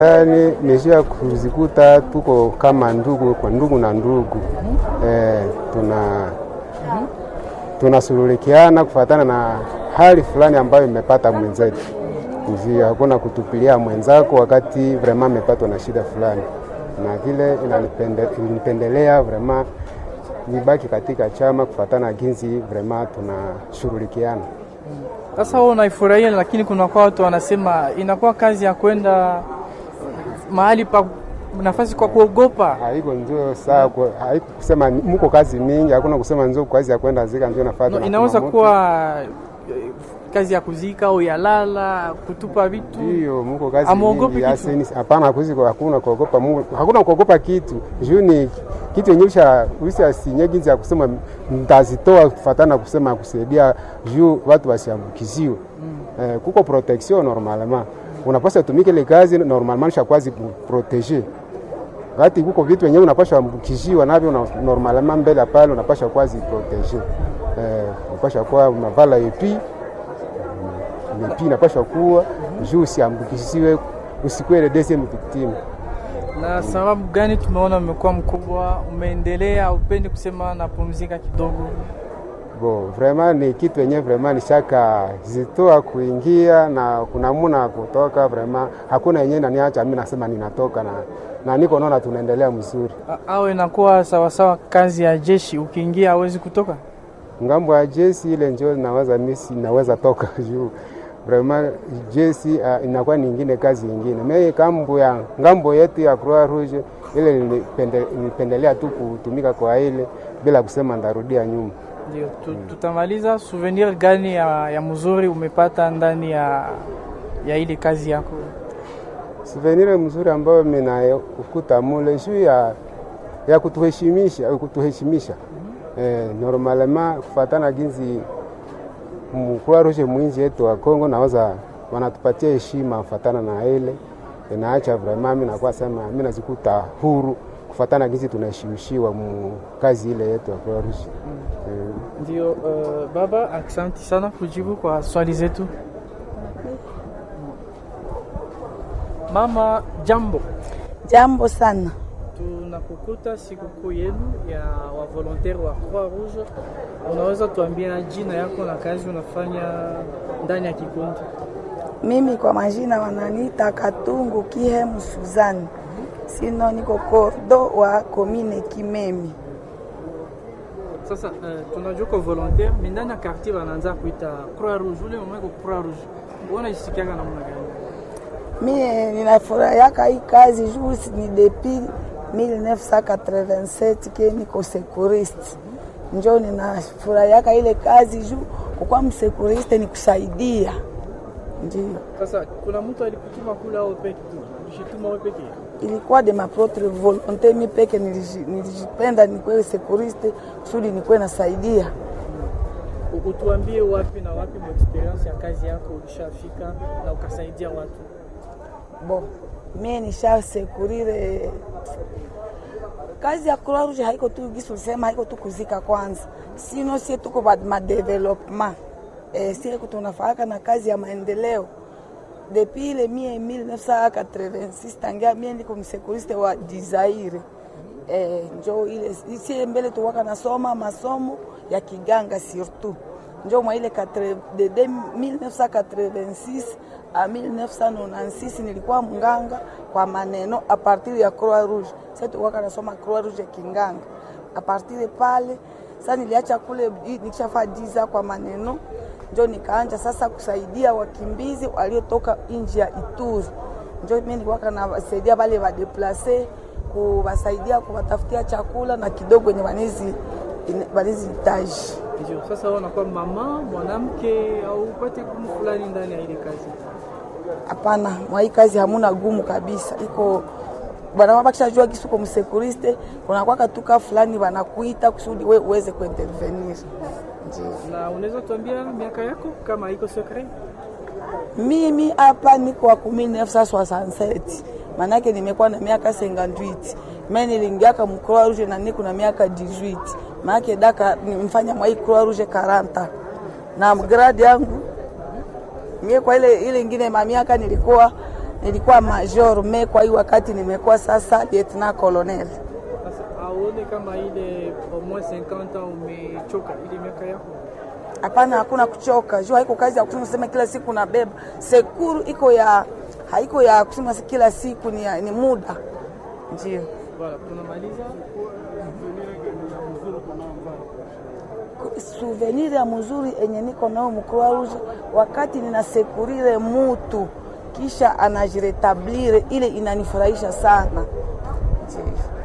Yani nishia kuzikuta tuko kama ndugu kwa ndugu na ndugu eh, tuna tunasululikiana kufatana na hali fulani ambayo imepata mwenzetu. Ndio, hakuna kutupilia mwenzako wakati vrema amepatwa na shida fulani, na vile inanipendelea vrema nibaki katika chama kufatana na jinsi vrema tunashughulikiana. Sasa wewe unaifurahia, lakini kuna kwa watu wanasema inakuwa kazi ya kwenda mahali pa nafasi kwa kuogopa. Haiko ndio saa, haiko kusema mko kazi mingi, hakuna kusema ndio kazi ya kwenda zika ndio nafasi. No, inaweza kuwa kazi ya kuzika au ya lala kutupa vitu. Hiyo mko kazi Amuogopi mingi, kitu? asini- hapana, kuziko hakuna kuogopa Mungu, hakuna kuogopa kitu juu ni kitu yenye usha usha sinye jinsi ya kusema mtazitoa kufatana kusema kusaidia juu watu wasiambukiziwe. Eh, kuko protection normalement unapaswa tumike ile kazi normalement shakwazi proteger wakati kuko vitu wenyewe unapaswa ambukishiwa navyo una- normalement mbele pale unapaswa kwazi proteger eh, unapaswa kuwa unavala epi epi inapaswa kuwa juu usiambukisiwe usikuwe ile deuxième victime. Na sababu gani tumeona umekuwa mkubwa, umeendelea, upendi kusema napumzika kidogo? Bo, vraiment ni kitu yenye vraiment nishaka zitoa kuingia na kuna muna kutoka vraiment hakuna yenye naniacha mimi nasema ninatoka na, na niko naona tunaendelea mzuri. A- Au inakuwa sawasawa kazi ya jeshi, ukiingia hawezi kutoka? ngambo ya jesi ile njo naweza misi naweza toka juu vraiment jesi uh, inakuwa nyingine kazi nyingine me kambo ya ngambo yetu ya Croix Rouge ile nilipende- nilipendelea tu kutumika kwa ile bila kusema ndarudia nyuma. Ndio, tu- tutamaliza. Souvenir gani ya, ya mzuri umepata ndani ya, ya ile kazi yako? Souvenir mzuri ambayo minakuta mule juu ya, ya kutuheshimisha kutuheshimisha eh, normalement kufatana ginzi Croix Rouge mwinji yetu wa Kongo naweza wanatupatia heshima kufatana na ile inaacha vraiment mimi nakuwa sema mimi nazikuta huru kufatana ginzi tunaheshimishiwa mu kazi ile yetu ya Croix Rouge eh, Ndio, uh, baba, aksanti sana kujibu kwa swali zetu. Mama, jambo. Jambo sana. Tunakukuta sikukuu yenu ya wavolontaire wa Croix Rouge. Unaweza tuambia jina yako na kazi unafanya ndani ya kikundi? Mimi kwa majina wananiita Katungu Kihemu Suzani, sino niko kordo wa komine Kimemi. Sasa uh, tunajua kwa volontaire mais ndani ya quartier wanaanza kuita Croix Rouge. Ule mwe Croix Rouge, unajisikiaga namna gani? Mie ninafurahiaka hii kazi juu ni depuis 1987 ke niko sekuriste, njo ninafurahiaka ile kazi juu kukwa msekuriste ni kusaidia, ndio Sasa kuna mtu alikutuma kula au peke tu? Ulishituma wewe peke? ilikuwa de ma propre volonté, mi peke niliji- nilijipenda nikuwe sekuriste kusudi nikuwe nasaidia U- Utuambie wapi na wapi mu experience ya kazi yako ulishafika na ukasaidia watu. Bo, mie nisha sekurire kazi ya Croix Rouge haiko tu gisi ulisema, haiko tu kuzika kwanza, sino sie tuko ba ma development eh, sie tunafaka na kazi ya maendeleo depuis ile mie 1986 tangia mie niko msekuriste wa Dizaire eh, njo ile sie mbele tuwaka nasoma masomo ya kiganga surtout njo mwa ile katre- de de 1986 a 1996 nilikuwa mganga kwa maneno a partir ya Croix Rouge. Sasa tuwaka nasoma Croix Rouge ya kinganga a partir de pale. Sasa niliacha kule nikishafaa diza kwa maneno, njo nikaanja sasa kusaidia wakimbizi waliotoka nje ya Ituri. Njo mimi nilikuwa nasaidia wale wadeplase kuwasaidia kuwatafutia chakula na kidogo yenye wanezi wanezihitaji. Ndio, sasa wewe unakuwa mama mwanamke au upate gumu fulani ndani ya ile kazi. Hapana, mwa hii kazi hamuna gumu kabisa, iko bana bakishajua kisu kwa msekuriste, kuna kwaka tuka fulani wanakuita kusudi we uweze kuintervenir. Ndio Na unaweza tuambia miaka yako kama iko secret? mimi hapa niko wa 1967 manake nimekuwa na miaka 58 mimi niliingiaka mu Croix Rouge na niko na miaka 18 manake daka nimfanya mwa hii Croix Rouge 40 na grade yangu mie kwa ile ile ingine ma miaka nilikuwa nilikuwa major me kwa hii wakati nimekuwa sasa lieutenant colonel. Sasa auone kama ile au moins 50 ans umechoka ile miaka yako Hapana, hakuna kuchoka juu haiko kazi ya kusema sema kila siku nabeba sekuru, iko ya haiko ya kusema si kila siku ni, ya, ni muda ndio Voilà, tunamaliza. souvenir ya mzuri enye niko nao mkroa rouge wakati ninasekurire mutu kisha anajiretablir, ile inanifurahisha sana ndio.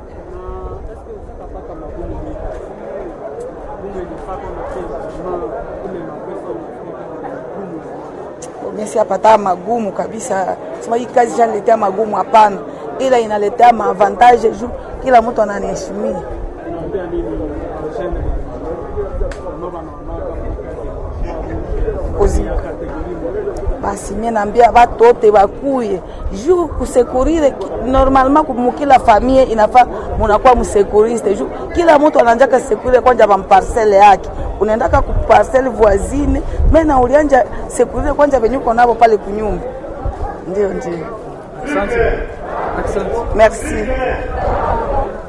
Mesi apata magumu kabisa, sema hii kazi shaniletea magumu, hapana, ila inaletea maavantage juu kila mtu ananiheshimia. Kuzi- basi mie naambia watu wote wakuye juu kusekurire ki- normalement mukila famille inafaa munakuwa msekuriste juu kila mtu ananjaka sekurire kwanja bamparcele yake unaendaka kuparcele voisine mena ulianja sekurire kwanja venye uko navo pale kunyumba ndio ndio Asante. Asante. merci